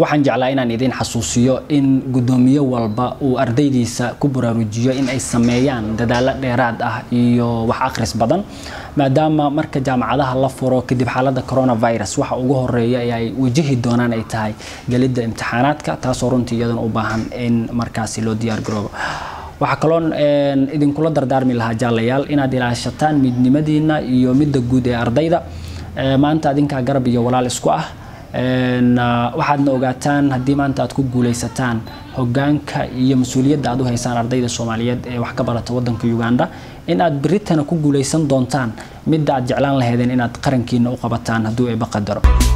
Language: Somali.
waxaan jeclaa inaan idin xasuusiyo in guddoomiye walba uu ardaydiisa ku baraarujiyo in ay sameeyaan dadaalo dheeraad ah iyo wax akhris badan maadaama marka jaamacadaha la furo kadib xaaladda coronavirus waxa ugu horeeya ee ay wajahi doonaan ay tahay gelidda imtixaanaadka taasoo runtii iyadana u baahan in markaasi loo diyaar garoobo waxaa kaloon idinkula dardaarmi lahaa jaalayaal inaad ilaashataan midnimadiina iyo midda guud ee ardayda maanta adinkaa garab iyo walaal isku ah waxaadna ogaataan haddii maanta aad ku guuleysataan hogaanka iyo mas-uuliyadda aad u haysaan ardayda soomaaliyeed ee wax ka barata wadanka uganda in aad beritana ku guuleysan doontaan midda aad jeclaan laheedeen inaad qarankiina u qabataan hadduu eeba qadaro